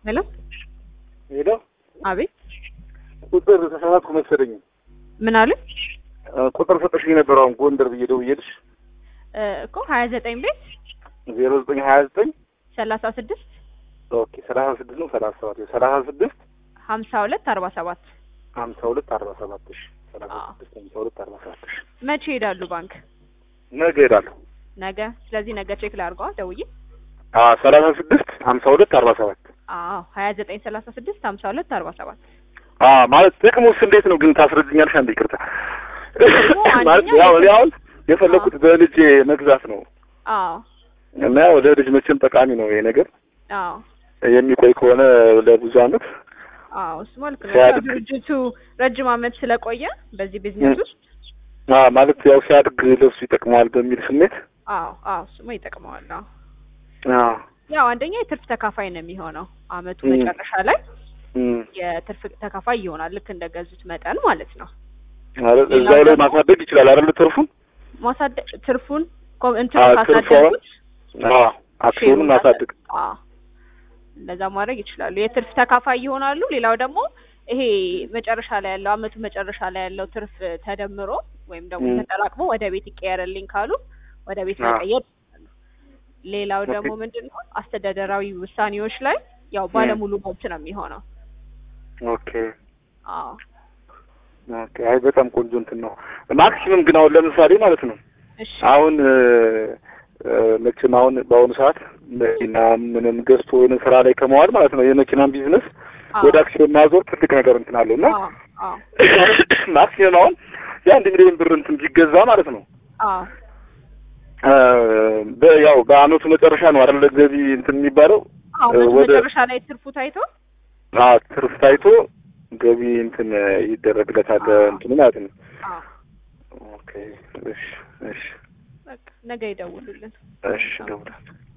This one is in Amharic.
ሄሎ ሄሎ አቤት ቁጥር ተሳሳትኩ መሰለኝ። ምን አለ ቁጥር ሰጠሽኝ ነበር አሁን ጎንደር ብዬ ደውዬልሽ እ እኮ ሀያ ዘጠኝ ቤት ዜሮ ዘጠኝ ሀያ ዘጠኝ ሰላሳ ስድስት ኦኬ ሰላሳ ስድስት ነው ሰላሳ ሰባት ሰላሳ ስድስት ሀምሳ ሁለት አርባ ሰባት ሀምሳ ሁለት አርባ ሰባት እሺ ሰላሳ አዎ። ስድስት ሀምሳ ሁለት አርባ ሰባት እሺ መቼ ይሄዳሉ ባንክ ነገ እሄዳለሁ። ነገ ስለዚህ ነገ ቼክ ላድርገዋ ደውዬ አዎ ሰላሳ ስድስት ሀምሳ ሁለት አርባ ሰባት አዎ ሀያ ዘጠኝ ሰላሳ ስድስት ሀምሳ ሁለት አርባ ሰባት አዎ ማለት ጥቅሙስ እንዴት ነው ግን ታስረድኛለሽ? አንድ ይቅርታ ጥቅሙ ማለት አንደኛ ያው እኔ የት- አሁን የፈለኩት በልጄ መግዛት ነው አዎ እና ያው ለልጅ መቼም ጠቃሚ ነው ይሄ ነገር አዎ የሚቆይ ከሆነ ለብዙ አመት አዎ እሱ መልክ ነው ሲያድግ- ያው ድርጅቱ ረጅም አመት ስለቆየ በዚህ ቢዝነስ ውስጥ አ ማለት ያው ሲያድግ ለብሱ ይጠቅመዋል በሚል ስሜት አዎ አዎ እሱማ ይጠቅመዋል አዎ አዎ ያው አንደኛ የትርፍ ተካፋይ ነው የሚሆነው አመቱ ም። መጨረሻ ላይ እም የትርፍ ተካፋይ ይሆናል ልክ እንደገዙት መጠን ማለት ነው ማለት ሌላው እዛው ላይ ደግሞ- ማሳደግ ይችላል አይደል ትርፉን? ማሳደግ ትርፉን ኮ- እንትኑ አዎ፣ ካሳደጉት ትርፉን አዎ አክሲዮኑን ሼሩን ማሳደግ አዎ እንደዛ ማድረግ ይችላሉ። የትርፍ ተካፋይ ይሆናሉ። ሌላው ደግሞ ይሄ መጨረሻ ላይ ያለው አመቱ መጨረሻ ላይ ያለው ትርፍ ተደምሮ ወይም ደግሞ ም። ተጠራቅሞ ወደ ቤት ይቀየርልኝ ካሉ ወደ ቤት አዎ። መቀየር ይችላሉ። ሌላው ኦኬ። ደግሞ ምንድን ነው አስተዳደራዊ ውሳኔዎች ላይ ያው ባለሙሉ መብት ነው የሚሆነው። ኦኬ አዎ ኦኬ አይ በጣም ቆንጆ እንትን ነው። ማክሲመም ግን አሁን ለምሳሌ ማለት ነው እሺ አሁን እ፣ እ፣ መቼም አሁን በአሁኑ ሰዓት መኪና ምንም ገዝቶ የሆነ ስራ ላይ ከመዋል ማለት ነው የመኪናን ቢዝነስ አዎ ወደ አክሲዮን ማዞር ትልቅ ነገር እንትን አለው እና አዎ አዎ ማክሲመም አሁን የአንድ ሚሊዮን ብር እንትን ቢገዛ ማለት ነው አዎ እ፣ በ- ያው በአመቱ መጨረሻ ነው አይደል ገቢ እንትን የሚባለው አዎ እ፣ አመቱ ወደ መጨረሻ ላይ ትርፉ ታይቶ አ ትርፍ ታይቶ ገቢ እንትን ይደረግለታል አዎ። እንትኑ ማለት ነው። አዎ ኦኬ እሺ እሺ በቃ ነገ ይደውሉልን። እሺ እደውላለሁ።